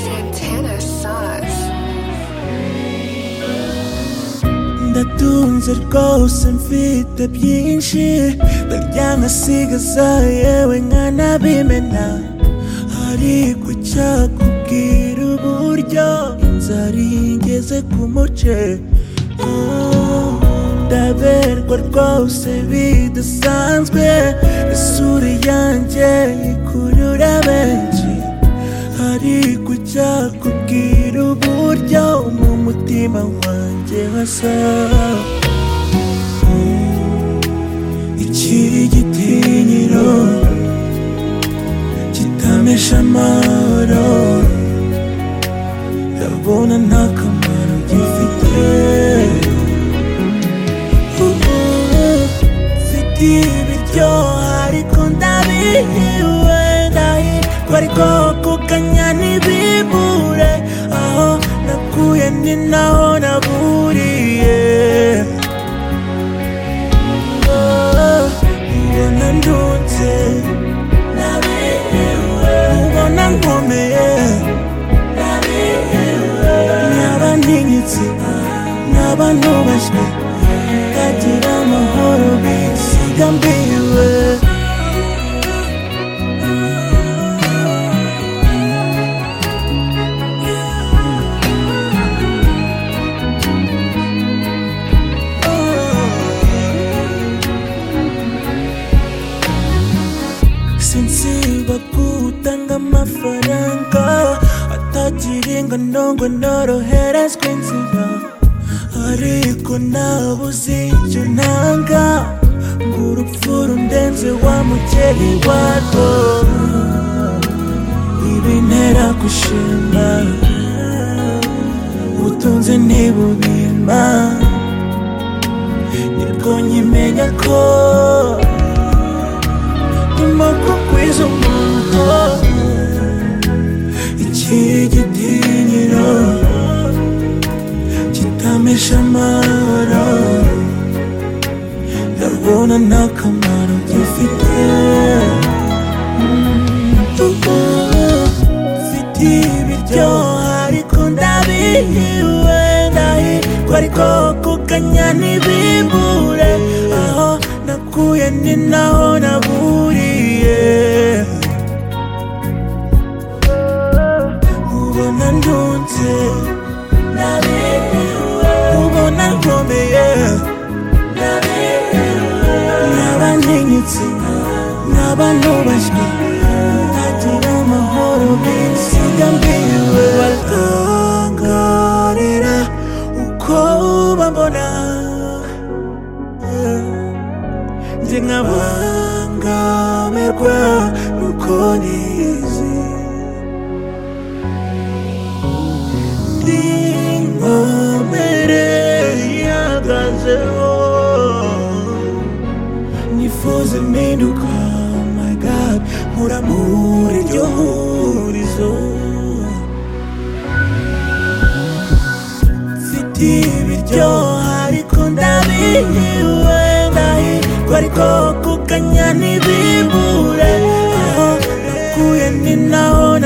Santana sauce. Да тун зеркол съм ви да пинши Да яна сига за еwenga na bimena Hari kucha kukira uburyo Inzari ngeze ku muce Ah, Ndaberwa rwose bidasanzwe Isura yanjye ikurura benshi hari kujya kubwira uburyo mu mutima wanjye hasa ikiri igitinyiro kitamesha amahoro ndabona nta kamaro gifite Ubu mfite ibiryo ariko ndabihiwe ndahirwa ariko kuganya ntibibure aho nakuye ni naho naburiye Oh, ubona ndunze nabihiwe ubona nkomeye nabihiwe naba ntinyitse naba ntubashywe ndagira amahoro bisiga mbiwe sinsiba gutanga amafaranga atagira ingano ngo noroherezwe inzira ariko nabuze icyo ntanga ngo urupfu rundenze wa mukeri warwo ibintera gushima ubutunzi ntibubima nibwo nkimenya ko nyuma kugwiza umuntu ikigitinyiro kitamesha amahoro ndabona nta kamaro gifite ubu mfite ibiryo ariko ndabihiwe ndahirwa ariko kuganya ntibibure aho nakuye ni naho naburiye ubona ndunze nabihiwe ubona nkomeye naba ntinyitse naba ntubashywe ntagira amahoro bisiga mbiwe batangarira uko bambona njye nkabangamirwa nuko nizi n'inkomere ihagazeho nifuza impinduka my god mpura muri iryo hurizo mfite ibiryo ariko ndabihiwe ndahirwa ariko kuganya ntibibure aho nakuye ni naho